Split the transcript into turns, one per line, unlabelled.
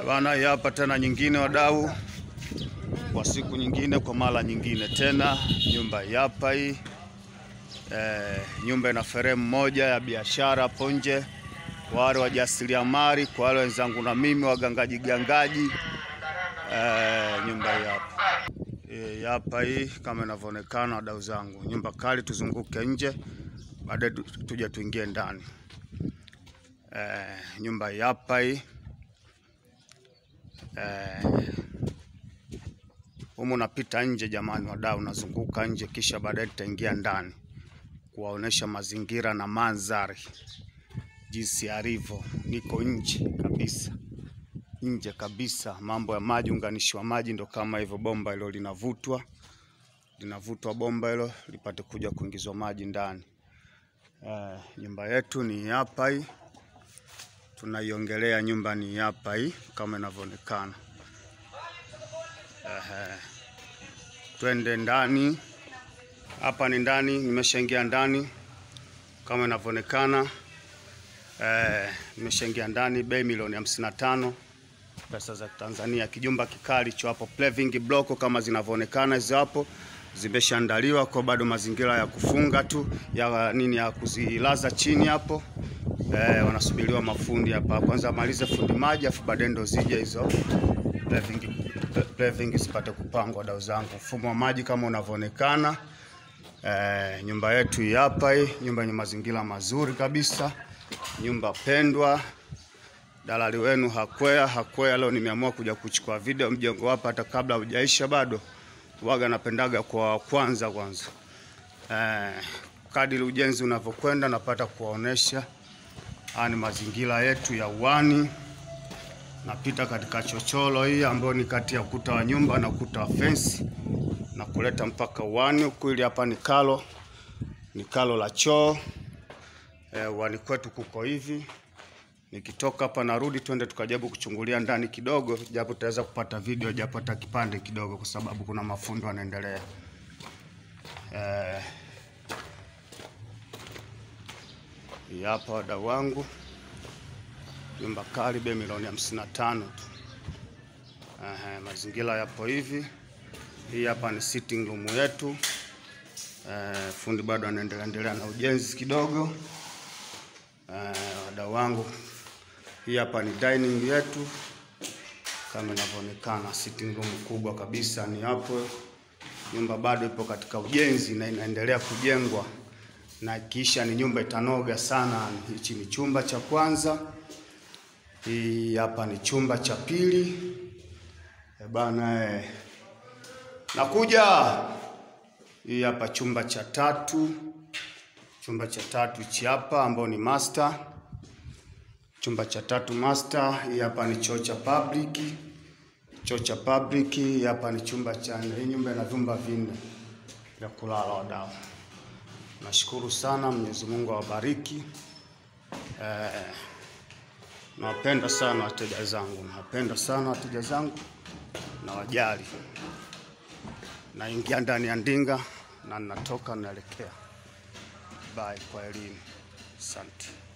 Bana, hii hapa tena nyingine wadau, kwa siku nyingine, kwa mara nyingine tena, nyumba hii hapa hii eh, nyumba ina fremu moja ya biashara hapo nje, kwa wale wajasiriamali, kwa wale wenzangu na mimi wagangaji gangaji eh, nyumba hii hapa hii hapa hii kama inavyoonekana, wadau zangu, nyumba kali. Tuzunguke nje, baadaye tu- tuje tuingie ndani. Eh, nyumba hii hapa hii eh, humu napita nje jamani, wadau, nazunguka nje, kisha baadaye tutaingia ndani kuwaonesha mazingira na mandhari jinsi yalivyo. Niko nje kabisa, nje kabisa. Mambo ya maji, unganishi wa maji ndo kama hivyo, bomba hilo linavutwa, linavutwa bomba hilo lipate kuja kuingizwa maji ndani. Eh, nyumba yetu ni hapa hii, tunaiongelea nyumba ni hapa hii kama inavyoonekana. Ehe, twende ndani. Hapa ni ndani, nimeshaingia ndani kama inavyoonekana. Eh, nimeshaingia ndani, bei milioni hamsini na tano pesa za Tanzania. Kijumba kikali cho hapo Plaving block kama zinavyoonekana hizo hapo zimeshaandaliwa kwa bado mazingira ya kufunga tu ya nini ya kuzilaza chini hapo. Eh, wanasubiriwa mafundi hapa, kwanza amalize fundi maji afu baadaye ndo zije hizo Plaving Plaving zipate kupangwa. Dau zangu, mfumo wa maji kama unavyoonekana. Eh, nyumba yetu hii hapa hii, nyumba yenye mazingira mazuri kabisa, nyumba pendwa. Dalali wenu Hakwea Hakwea, leo nimeamua kuja kuchukua video mjengo hapa, hata kabla hujaisha bado, waga napendaga kwa kwanza kwanza. Eh, kadiri ujenzi unavyokwenda napata kuwaonesha haya ni mazingira yetu ya uwani. Napita katika chochoro hii ambayo ni kati ya ukuta wa nyumba na ukuta wa fensi na kuleta mpaka uwani huku. Ili hapa ni kalo, ni kalo la choo. Eh, uwani kwetu kuko hivi. Nikitoka hapa narudi, twende tukajaribu kuchungulia ndani kidogo, japo tutaweza kupata video japo hata kipande kidogo, kwa sababu kuna mafundo yanaendelea. Eh, hii hapa wadau wangu, nyumba kali, bei milioni hamsini na tano tu. Ehe, mazingira yapo hivi. Hii hapa ni sitting room yetu. Eh, fundi bado anaendelea endelea na ujenzi kidogo. Eh, wadau wangu, hii hapa ni dining yetu kama inavyoonekana, sitting room kubwa kabisa ni hapo. Nyumba bado ipo katika ujenzi na inaendelea kujengwa, na kisha ni nyumba itanoga sana. Hichi ni chumba cha kwanza, hii hapa ni chumba cha pili. Eh, bana eh. Nakuja. Hii hapa chumba cha tatu, chumba cha tatu hichi hapa ambao ni master, chumba cha tatu master. Hii hapa ni choo cha public, choo cha public. Hii hapa ni chumba cha nne. Hii nyumba ina vyumba vinne vya kulala wadau. Nashukuru sana, Mwenyezi Mungu awabariki. Eh, nawapenda sana wateja zangu, nawapenda sana wateja zangu na wajali. Naingia ndani ya ndinga na ninatoka naelekea. Bye, kwa elimu. Asante.